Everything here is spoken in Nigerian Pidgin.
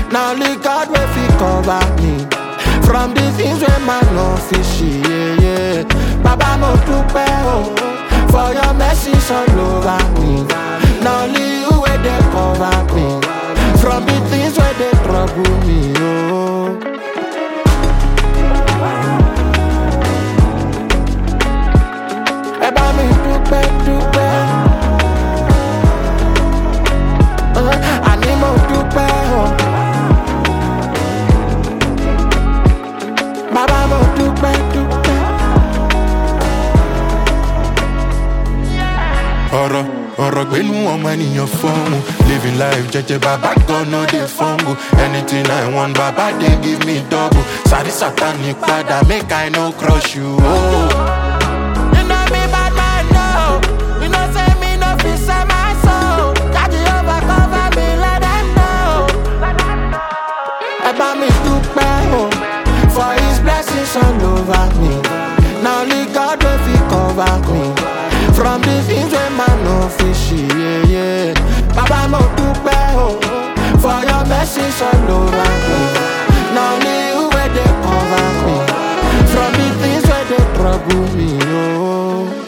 Now only God will fit cover me from the things wey man no fit see. Yeah, yeah. Baba mo dúpẹ́ o for your mercy all over me. Now only you wey dey cover me from the things wey dey trouble me. Oh. Ẹ bá mi dúpẹ́ dúpẹ́. Uh, Àní mo dúpẹ́ o. Bàbá mo dúpẹ́ dúpẹ́. ọ̀rọ̀ ọ̀rọ̀ gbénú ọmọ ènìyàn fọ́hùn living life jẹjẹ bàbá gan no dey fumble anything i want bàbá dey give me double sàrí sátani padà make i no crush you. Oh. You know me bad man no. You know say me no fit sell my soul. That Jehovah cover me let them know. Ẹ bá mi dúpẹ́ o for his blessings all over me. Na only God wey fit cover me from the things wey man no fit see. Yeah, yeah. Bàbá mo dúpẹ́ o for your blessings all over me. Na only you wey dey cover me from the things wey dey trouble me. Oh.